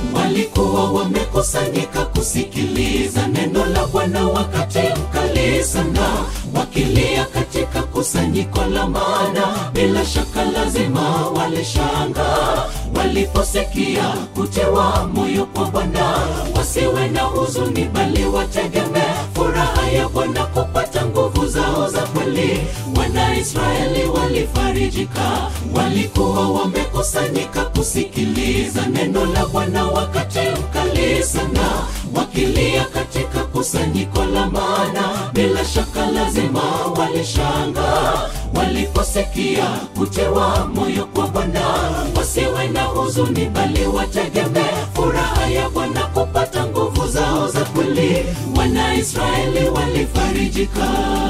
walikuwa wamekusanyika kusikiliza neno la Bwana wakati mkali sana, wakilia katika kusanyiko la maana. Bila shaka lazima walishanga waliposikia kutewa moyo kwa Bwana, wasiwe na huzuni, bali wategemee furaha ya Bwana kupata nguvu zao za kweli. Wanaisraeli walifarijika, walikuwa wamekusanyika kusikiliza neno la Bwana wakati mkali sana, wakilia katika kusanyiko la maana. Bila shaka lazima walishanga waliposikia kutewa moyo kwa Bwana, wasiwe na huzuni, bali wategemee furaha ya Bwana kupata nguvu zao za kweli. Wanaisraeli walifarijika.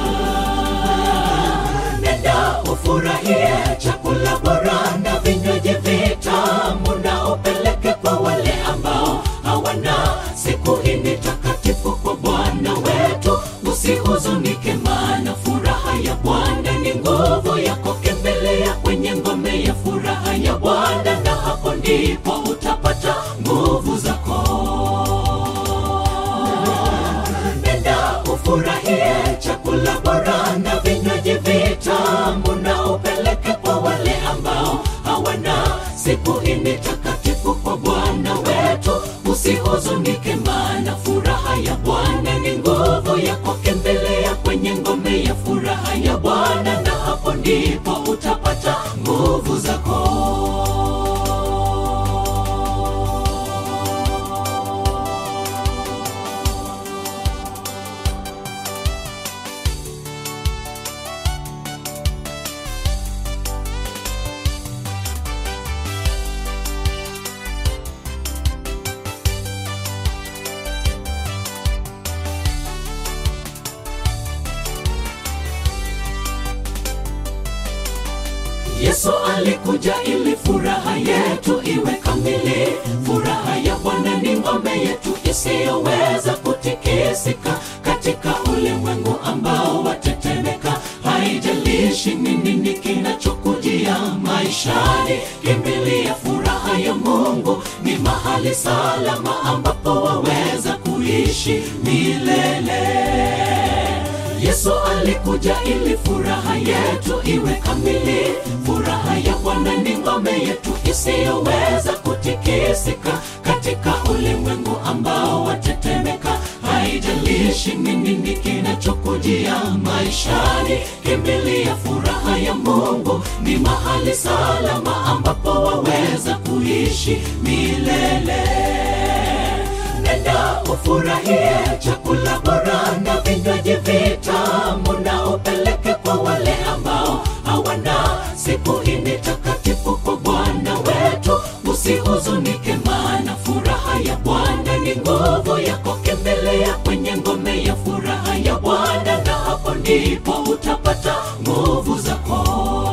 Nenda ufurahie chakula bora na vinywaji vitamu, na upeleke kwa wale ambao hawana. Siku hii ni takatifu kwa Bwana wetu, usihuzunike, maana furaha ya Bwana ni nguvu yako. Kembelea kwenye ngome ya furaha ya Bwana, na hapo ndipo utapata nguvu zako. Nenda ufurahie chakula bora na vinywaji vitamu, na upeleke kwa wale ambao hawana. Siku hii ni takatifu kwa Bwana wetu, usihuzunike, maana furaha ya Bwana ni nguvu yako. Kembelea kwenye ngome ya furaha ya Bwana, na hapo ndipo utapata nguvu zako. Yesu alikuja ili furaha yetu iwe kamili. Furaha ya Bwana ni ngome yetu isiyoweza kutikisika, katika ulimwengu ambao watetemeka. Haijalishi ni nini kinachokujia maishani, kimbilia furaha ya Mungu. Ni mahali salama ambapo waweza kuishi milele. Yesu alikuja ili furaha yetu iwe kamili. Furaha ya Bwana ni ngome yetu isiyoweza kutikisika, katika ulimwengu ambao watetemeka. Haijalishi ni nini kinachokujia maishani, kimbilia furaha ya Mungu. Ni mahali salama ambapo waweza kuishi milele. Nenda ufurahie chakula bora na vinywaji vitamu, na upeleke kwa wale ambao hawana. Siku hii ni takatifu kwa Bwana wetu, usihuzunike, maana furaha ya Bwana ni nguvu yako. Kembelea kwenye ngome ya furaha ya Bwana, na hapo ndipo utapata nguvu zako.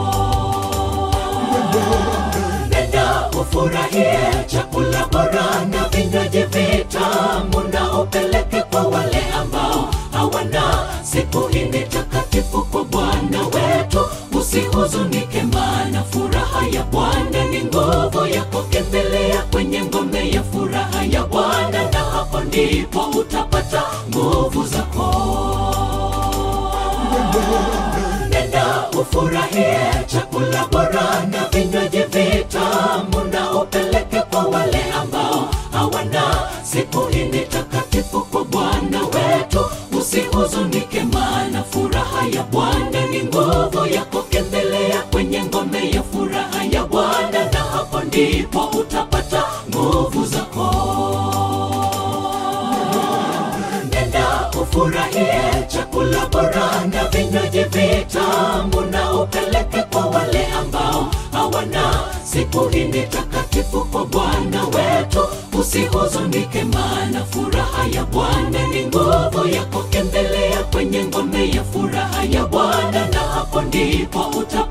Nenda ufurahie chakula bora na vinywaji vitamu, na upeleke kwa wale ambao hawana. Siku hii ni takatifu kwa Bwana wetu, usihuzunike, maana furaha ya Bwana ni nguvu yako. Kembelea kwenye ngome ya furaha ya Bwana, na hapo ndipo utapata nguvu zako. Nenda ufurahie chakula bora na vinywaji vitamu, na upeleke kwa wale ambao hawana. Siku hii ni takatifu kwa Bwana wetu, usihuzunike, maana furaha ya Bwana ni nguvu yako. Kembelea kwenye ngome ya furaha ya Bwana, na hapo ndipo utapata nguvu zako. Nenda ufurahie chakula bora na vinywaji vitamu, na upeleke kwa wale ambao hawana. Siku hii ni takatifu kwa Bwana wetu, usihuzunike, maana furaha ya Bwana ni nguvu yako. Kembelea kwenye ngome ya furaha ya Bwana, na hapo ndipo utapata